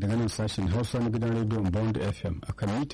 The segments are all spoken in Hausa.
daga nan sashen hausa na gidan rediyon bond fm a kan mita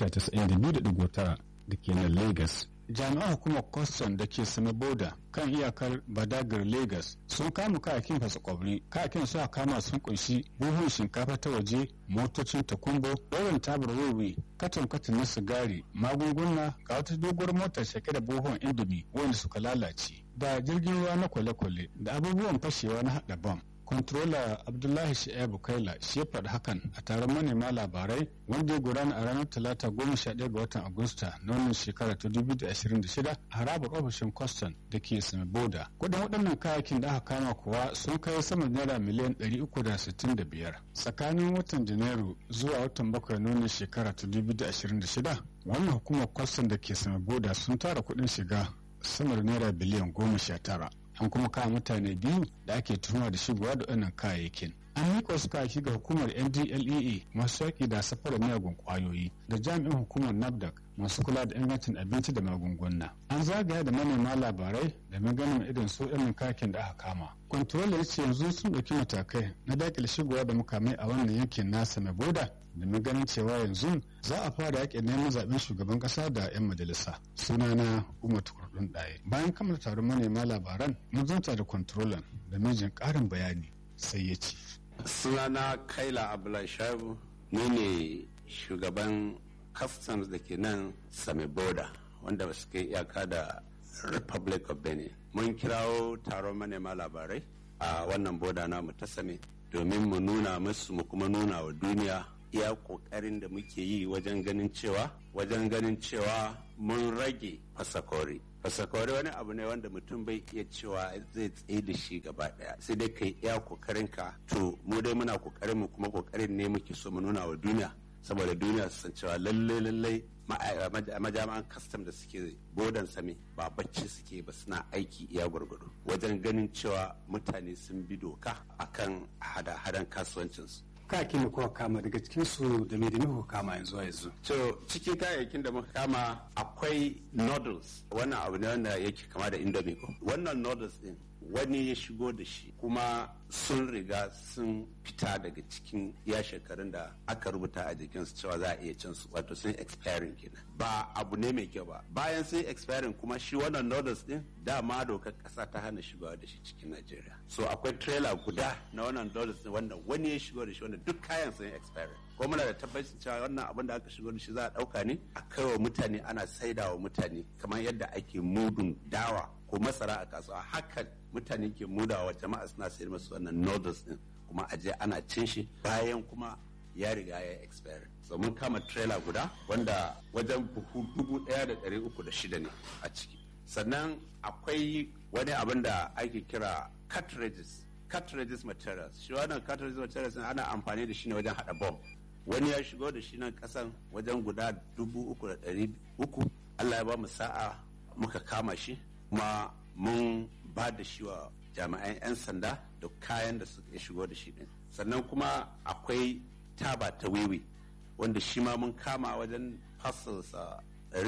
92.9 da ke nan lagos jami'an hukumar kwastam da ke sami boda kan iyakar badagar lagos sun kama kayakin fasa kwabri kayakin suka kama sun kunshi buhun shinkafa ta waje motocin takumbo ɗaurin tabar wiwi katon katon na sigari magunguna ga wata doguwar motar shake da buhun indomi wanda suka lalace da jirgin ruwa na kwale-kwale da abubuwan fashewa na haɗa bam Controller Abdullahi Shi'abu Kaila shi ya faɗi hakan a taron manema labarai wanda ya gudana a ranar Talata goma sha ɗaya ga watan Agusta na wannan shekara ta dubu da ashirin da shida a harabar ofishin Kwastan da ke Sami Boda. Kudin waɗannan kayakin da aka kama kuwa sun kai sama naira miliyan ɗari uku da sittin da biyar. Tsakanin watan Janairu zuwa watan bakwai na wannan shekara ta dubu da ashirin da shida wannan hukumar Kwastan da ke Sami Boda sun tara kuɗin shiga sama da naira biliyan goma sha tara. an kuma kama mutane biyu da ake tuhuma da shigowa da wannan kayayyakin an miƙa wasu kayayyaki ga hukumar ndlea masu yaƙi da safarar miyagun ƙwayoyi da jami'in hukumar nafdac masu kula da ingancin abinci da magunguna an zagaya da manema labarai da ganin irin su irin kayakin da aka kama kwantarola ya ce yanzu sun ɗauki matakai na daƙile shigowa da mukamai a wannan yankin nasa na boda domin ganin cewa yanzu za a fara yaƙin neman zaɓen shugaban ƙasa da 'yan majalisa sunana umar tukurdun ɗaya bayan kammala taron manema labaran mun zanta da kwantarolan da mijin ƙarin bayani sai ya ce sunana kaila abdullahi shaibu ni ne shugaban customs da ke nan same boda wanda su kai iyaka da republic of benin mun kirawo taron manema labarai a wannan boda namu ta same domin mu nuna musu mu kuma nuna wa duniya iya kokarin da muke yi wajen ganin cewa wajen ganin cewa mun rage fasakori fasakori wani abu ne wanda mutum bai iya cewa zai tsaye da shi gaba daya sai dai kai iya kokarin ka to mu dai muna kokarin mu kuma kokarin ne muke so mu nuna wa duniya saboda duniya su san cewa lalle lalle majami'an kastam da suke bodan same ba bacci suke ba suna aiki iya gwargwado wajen ganin cewa mutane sun bi doka akan hada-hadan kasuwancinsu kayakin da kuka kama daga cikin su da me da kuka kama yanzu a yanzu. To cikin kayayyakin da muka kama akwai noodles wannan abu ne wanda yake kama da indomie ko. Wannan noodles din wani ya shigo da shi kuma sun riga sun fita daga cikin ya shekarun da aka rubuta a jikinsu cewa za a iya cin su wato sun expiring kenan ba abu ne mai kyau ba bayan sun expiring kuma shi wannan noodles din dama dokar kasa ta hana shigowa da shi cikin Najeriya so akwai trailer guda na wannan noodles din wanda wani ya shigo da shi wanda duk kayan sun expiring ko muna da tabbacin cewa wannan abin da aka shigo da shi za a dauka ne a kai wa mutane ana saida wa mutane kamar yadda ake mudun dawa ko masara a kasuwa hakan mutane ke mudawa jama'a suna sayar masu wannan noodles din kuma a je ana cin shi bayan kuma ya riga ya expire so mun kama trailer guda wanda wajen buhu dubu daya da dari uku da shida ne a ciki sannan akwai wani abin da ake kira cartridges cartridges materials shi wannan cartridges materials ana amfani da shi ne wajen hada bomb wani ya shigo da shi nan kasan wajen guda dubu uku da dari uku allah ya ba mu sa'a muka kama shi kuma mun ba da shi wa jami'an 'yan sanda da kayan da suka shigo da shi din sannan kuma akwai taba ta wiwi wanda shi ma mun kama wajen fasalsa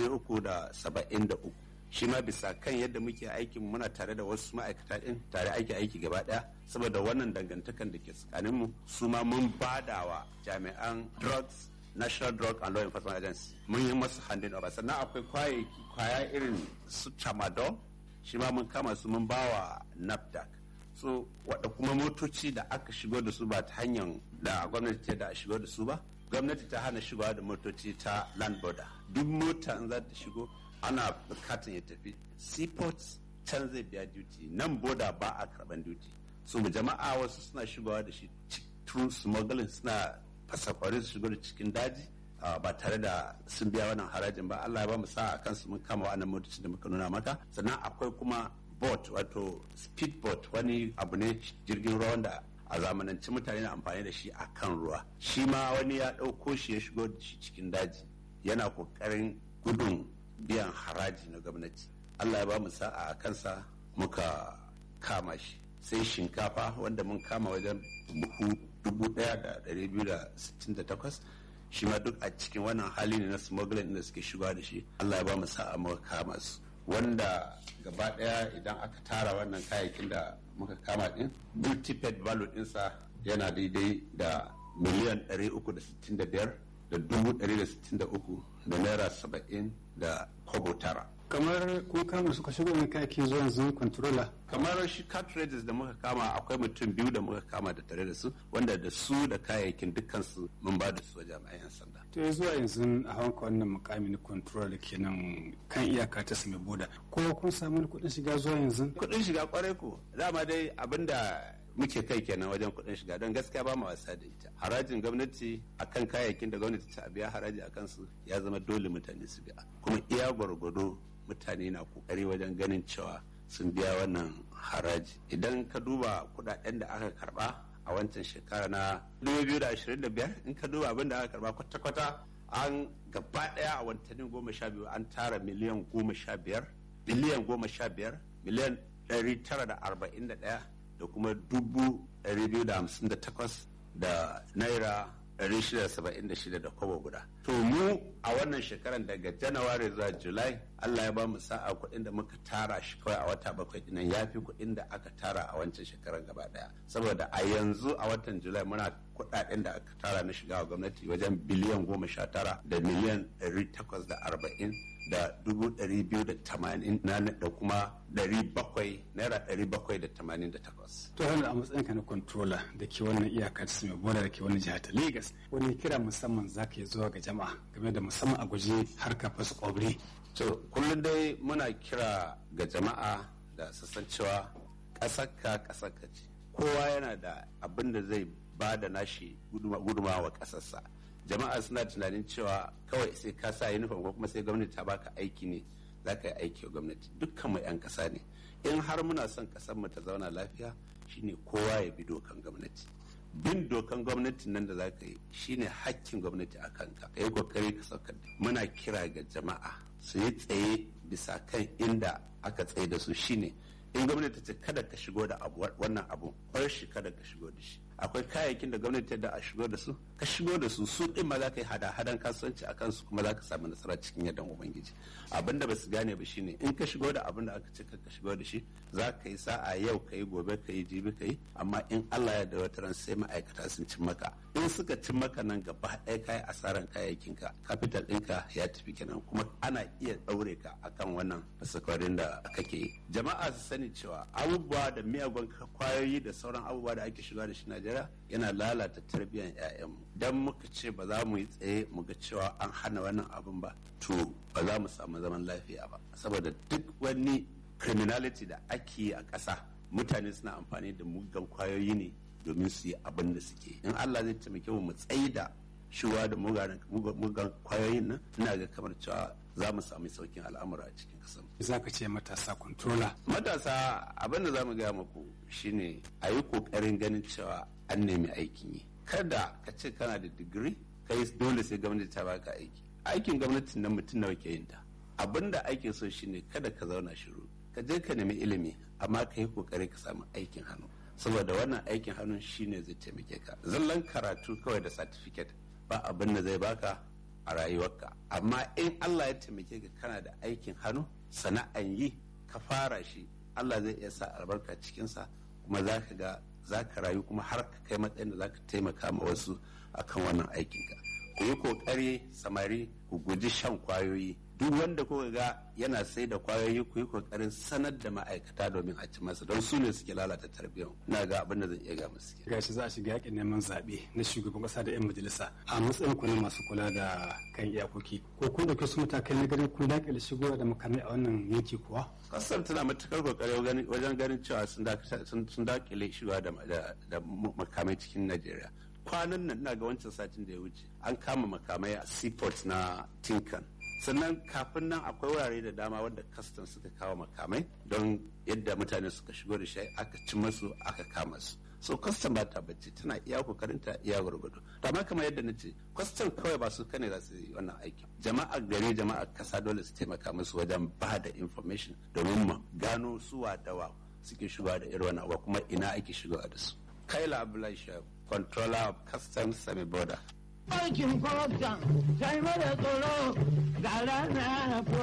373 shi ma bisa kan yadda muke aikin muna tare da wasu ma'aikata din tare aiki aiki gaba daya saboda wannan dangantakan da ke tsakaninmu su ma mun badawa jami'an drugs national drug and law enforcement agency mun yi masu handin over sannan akwai kwayayyaki kwaya irin su tramadol shi ma mun kama su mun bawa nafdac so wadda kuma motoci da aka shigo da su ba ta hanyar da gwamnati ta da a shigo da su ba gwamnati ta hana shigowa da motoci ta land border duk mota in za ta shigo ana bukatan ya tafi seaports can zai biya duty nan boda ba a karban duty so jama'a wasu suna shigowa da shi through smuggling suna fasakwari su shigo da cikin daji ba tare da sun biya wannan harajin ba Allah ya ba mu sa a kansu mun kama wannan motocin da muka nuna maka sannan akwai kuma boat wato speed boat wani abu ne jirgin ruwa wanda a zamanance mutane na amfani da shi a kan ruwa shi ma wani ya ɗauko shi ya shigo da shi cikin daji yana kokarin gudun biyan haraji na gwamnati Allah ya ba mu sa'a a kansa muka kama shi sai shinkafa wanda mun kama wajen buhu 1268 shi ma duk a cikin wannan hali ne na smuggling da suke shiga da shi Allah ya ba mu sa'a muka kama su wanda gaba daya idan aka tara wannan kayayyakin da muka kama din multiped value dinsa yana daidai da miliyan 365 da dubu 163 da naira 70 da kobo tara kamar kun kama suka shigo ne kayaki zuwa yanzu controller kamar shi cartridges da muka kama akwai mutum biyu da muka kama da tare da su wanda da su da kayayyakin dukkansu mun ba da su wa jami'an 'yan sanda to ya zuwa yanzu a hanka wannan mukami na control da ke nan kan iyaka ta sami boda ko kun samu kuɗin shiga zuwa yanzu kuɗin shiga kwarai ko dama dai abinda muke kai kenan wajen kuɗin shiga don gaskiya ba mu wasa da ita harajin gwamnati akan kayayyakin da gwamnati ta biya haraji akan su ya zama dole mutane su biya kuma iya gwargwado mutane na kokari wajen ganin cewa sun biya wannan haraji idan ka duba kudaden da aka karba a wancan shekara na 2025 in ka duba abin da aka karba kwata-kwata an gaba daya a watannin goma sha biyu an tara miliyan goma sha biyar biliyan goma sha biyar miliyan ɗari tara da arba'in da ɗaya da kuma dubu ɗari biyu da hamsin da takwas da naira 676 da kwabo guda. To mu a wannan shekaran daga Janawari zuwa Julai Allah ya ba mu sa'a kuɗin da muka tara shi kawai a wata bakwai dinan ya fi kuɗin da aka tara a wancan shekaran gaba ɗaya. Saboda a yanzu a watan Julai muna kuɗaɗen da aka tara na shiga gwamnati wajen biliyan goma sha tara da miliyan ɗari takwas da arba'in da dubu ɗari biyu da tamanin da kuma ɗari bakwai naira ɗari bakwai da tamanin da takwas. to hannu a matsayin ka na controller da ke wannan iyakar su mai bola da ke wani jihar ta lagos wani kira musamman za ka yi zuwa ga jama'a game da musamman a guji harka fasa kwabri. to kullum dai muna kira ga jama'a da sassan cewa ƙasarka ƙasarka ce kowa yana da abin da zai ba da nashi gudumawa ƙasarsa jama'a suna tunanin cewa kawai sai ka sa uniform ko kuma sai gwamnati ta baka aiki ne za ka yi aiki wa gwamnati dukkan mu 'yan kasa ne in har muna son kasar mu ta zauna lafiya shine kowa ya bi dokan gwamnati bin dokan gwamnati nan da za ka yi shine hakkin gwamnati a kanka ka yi kokari ka saukar da muna kira ga jama'a su yi tsaye bisa kan inda aka tsaye da su shine in gwamnati ce kada ka shigo da abu wannan abu bar shi kada ka shigo da shi akwai kayayyakin da gwamnati da a shigo da su ka shigo da su su din ma za ka yi hada-hadan kasuwanci a kansu kuma za ka samu nasara cikin yadda ubangiji abin da ba su gane ba shine in ka shigo da abin da aka ce ka shigo da shi za ka yi sa'a yau ka yi gobe ka yi jibi ka yi amma in Allah ya da wata ran sai ma'aikata sun cin maka in suka cin maka nan gaba ɗaya ka yi asaran kayayyakin ka capital ɗinka ya tafi kenan kuma ana iya ɗaure ka akan wannan fasakwarin da kake yi jama'a su sani cewa abubuwa da miyagun kwayoyi da sauran abubuwa da ake shiga da shi Najeriya yana lalata tarbiyyar 'ya'yanmu dan muka ce ba za mu yi tsaye mu ga cewa an hana wannan abun ba to ba za mu samu zaman lafiya ba saboda duk wani criminality da ake yi a ƙasa mutane suna amfani da muggan kwayoyi ne domin su yi abin da suke in Allah zai taimake mu mu tsayi da shuwa da muggan kwayoyin nan ina ga kamar cewa za mu sami saukin al'amura a cikin kasan. Za ka ce matasa controller. Matasa abin da za mu gaya muku shine a yi kokarin ganin cewa an nemi aikin yi. Kada ka ce kana da digiri kai dole sai gwamnati ta baka aiki. Aikin gwamnati nan mutum nawa ke yin ta. Abin da ake so shine kada ka zauna shiru. Ka je ka nemi ilimi amma ka yi kokari ka samu aikin hannu. Saboda wannan aikin hannun shine zai taimake ka. Zallan karatu kawai da certificate ba abin da zai baka a rayuwarka amma in Allah ya taimake ka kana da aikin hannu sana'an yi ka fara shi Allah zai iya sa albarka cikinsa kuma za ka ga za ka rayu kuma har ka kai matsayin da za ka taimaka ma wasu akan wannan aikinka ku yi kokari samari ku guji shan kwayoyi duk wanda kuka ga yana sai da kwayoyi ku yi kokarin sanar da ma'aikata domin a ci masa don su ne suke lalata tarbiyyar na ga abin da zai iya ga musu gashi za a shiga yakin neman zaɓe na shugaban ƙasa da 'yan majalisa a matsayin ku na masu kula da kan iyakoki ko kun dauke su matakai na ganin kun dakile shigowa da makamai a wannan yanki kuwa kasar tana matukar kokari wajen ganin cewa sun dakile shigowa da makamai cikin najeriya kwanan nan na ga wancan satin da ya wuce an kama makamai a seaport na tinkan sannan kafin nan akwai wurare da dama wadda kastan suka kawo makamai don yadda mutane suka shigo da shi aka ci masu aka kama su so kwastan ba ta bacci tana iya kokarin ta iya gwargwado to amma kamar yadda na ce kwastan kawai ba su kane za su yi wannan aiki jama'a gari jama'a kasa dole su taimaka musu wajen ba da information domin mu gano su dawa suke shigowa da irin wannan kuma ina ake shigowa da su kaila abdullahi shahab controller of customs semi border aikin kwastan sai mara tsoro ga rana